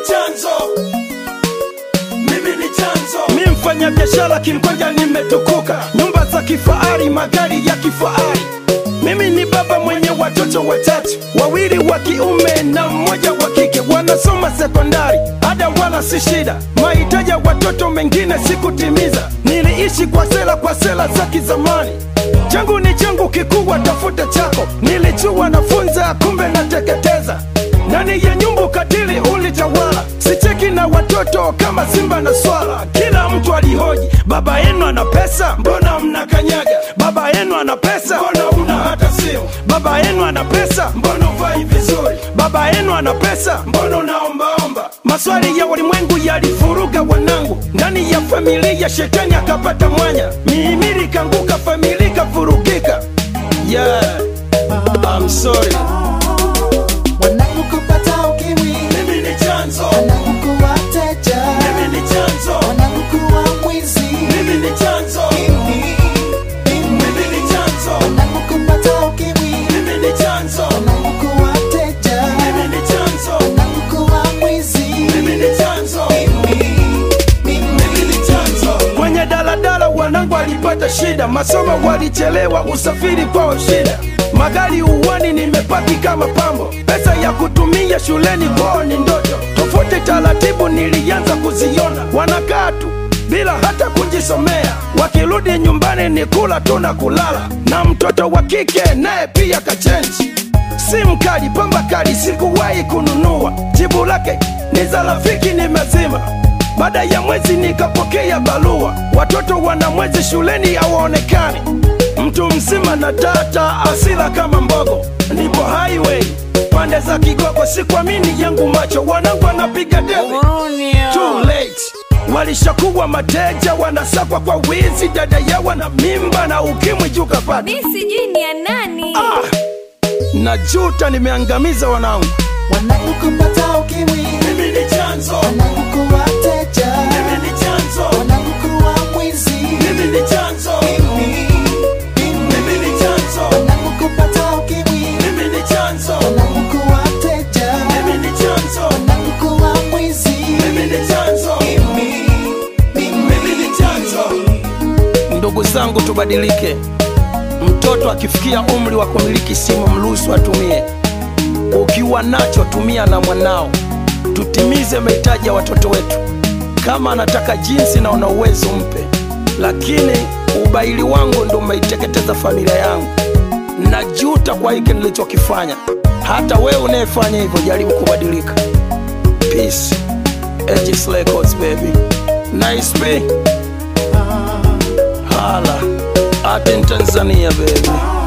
chanzo mimi ni chanzo mi mfanya biashara kimkwanja nimetukuka nyumba za kifahari magari ya kifahari mimi ni baba mwenye watoto watatu wawili wa kiume na mmoja wa kike wanasoma sekondari ada wala si shida mahitaji ya watoto mengine sikutimiza niliishi kwa sela kwa sela za kizamani changu ni changu kikubwa tafuta chako nilijua nafunza kumbe nateketeza ndani ya nyumba ukatili ulitawala sicheki na watoto kama simba na swala kila mtu alihoji baba yenu ana pesa mbona mnakanyaga baba yenu ana pesa mbona una hata simu baba yenu ana pesa mbona uvai vizuri baba yenu ana pesa mbona unaombaomba maswali ya ulimwengu yalifuruga wanangu ndani ya familia shetani akapata mwanya mihimili kanguka familia ikavurugika yeah. I'm sorry. wanangu kupata ukimwi mimi ni chanzo wanangu kuwa teja mimi ni chanzo wanangu kuwa mwizi mimi ni chanzo Mimi, mimi. mimi ni chanzo wanangu kupata ukimwi mimi ni chanzo wanangu kuwa teja mimi ni chanzo wanangu kuwa mwizi mimi ni chanzo Mimi, mimi. mimi ni chanzo kwenye daladala wanangu walipata shida masomo walichelewa usafiri kwao shida magari uwani nimepaki kama pambo pesa ya kutumia shuleni kwao ni ndoto tofauti taratibu nilianza kuziona wanakaa tu bila hata kujisomea wakirudi nyumbani ni kula tu na kulala na mtoto wa kike naye pia kachenji simu kali pamba kali sikuwahi kununua jibu lake ni za rafiki nimezima baada ya mwezi nikapokea barua watoto wana mwezi shuleni hawaonekani mtu mzima na tata asila kama mbogo nipo highway pande za kigogo sikuamini yangu macho wanangu wanapiga debe Too late walishakuwa mateja wanasakwa kwa wizi dada yawa na mimba na ukimwi juu kapata mi sijui ni ya nani ah, najuta nimeangamiza wanangu wanangu kupata ukimwi mimi ni chanzo wanangu kuwa teja mimi ni chanzo wanangu kuwa mwizi mimi ni chanzo Mimi, mimi. mimi ni chanzo wanangu kupata ukimwi mimi ni chanzo wanangu kuwa teja mimi ni chanzo wanangu kuwa mwizi mimi ni chanzo Mimi, mimi. mimi ni chanzo ndugu zangu tubadilike mtoto akifikia umri wa kumiliki simu mruhusu atumie ukiwa nacho tumia na mwanao tutimize mahitaji ya watoto wetu kama anataka jinsi na una uwezo mpe lakini ubaili wangu ndo umeiteketeza familia yangu najuta kwa hiki nilichokifanya hata wewe unayefanya hivyo jaribu kubadilika peace Aegis Records, baby nice B. hala art in tanzania baby